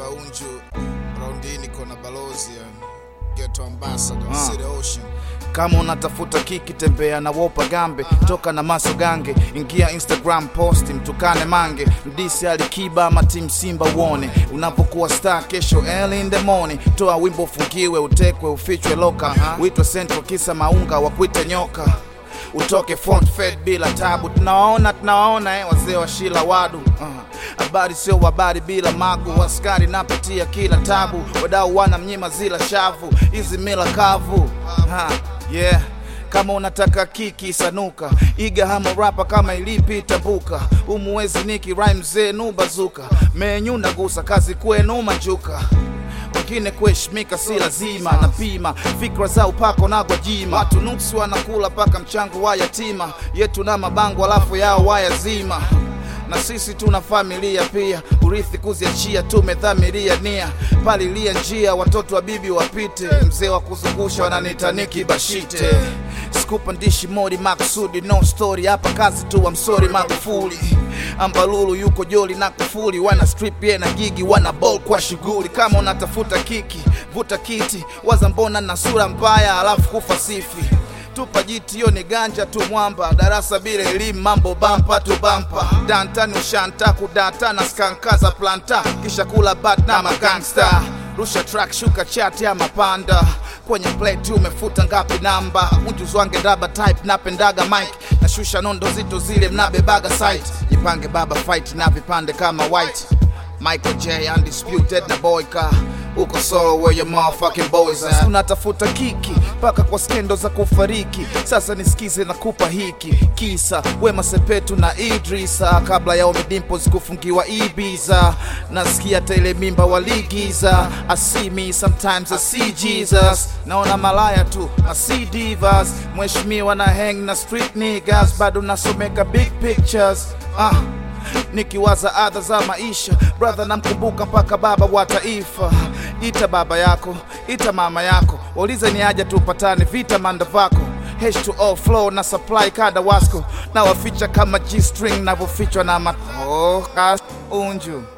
Unju raundi niko na balozi yani. Ghetto ambassador Ah. City Ocean. kama unatafuta kiki tembea na wopa gambe toka na maso gange ingia instagram posti mtukane mange mdisi alikiba ama tim simba uone unapokuwa star kesho early in the morning toa wimbo ufungiwe utekwe ufichwe loka uitwe central kisa maunga wakuite nyoka utoke front fed bila tabu tunawaona tunawaona eh, wazee wa shila wadu Ah, habari sio habari bila magu askari napitia kila tabu wadau wana mnyima zila shavu hizi mila kavu ha, yeah kama unataka kiki sanuka iga hamo rapa kama ilipi tambuka umuwezi niki rhyme zenu bazuka menyu nagusa kazi kwenu majuka wengine kuheshimika si lazima napima fikra za upako na gwajima watu nuksi wanakula paka mchango wa yatima yetu na mabango alafu yao wayazima na sisi tuna familia pia urithi kuziachia tumedhamiria nia palilia njia watoto wa bibi wapite mzee wa kuzungusha wananitaniki bashite sikupandishi modi makusudi no story hapa kazi tu wa msori magufuli ambalulu yuko joli na kufuli wana strip ye na gigi wana ball kwa shughuli kama unatafuta kiki vuta kiti waza mbona na sura mbaya alafu kufa sifi tupa jiti hiyo ni ganja tu mwamba darasa bila elimu mambo bampa tu bampa dantani ushanta kudata na skankaza planta kisha kula bat na magangsta rusha track shuka chat ya mapanda kwenye plate umefuta ngapi namba unjuzi wange daba type napendaga mic nashusha nondo zito zile mnabebaga site jipange baba fight na vipande kama white Michael J undisputed na boyka uko solo where your motherfucking boys at unatafuta kiki mpaka kwa skendo za kufariki sasa nisikize na kupa hiki kisa Wema Sepetu na Idrisa kabla ya Ommy Dimpoz kufungiwa Ibiza nasikia tele mimba waligiza I see me sometimes I see Jesus naona malaya tu I see divas mheshimiwa na hang na street niggas bado nasomeka big pictures ah nikiwaza adha za maisha brother namkumbuka mpaka baba wa taifa ita baba yako ita mama yako waulize ni aja tupatane vita manda vako H2O flow na supply kada wasko na waficha kama G-string navyofichwa na ma oh, kas- unju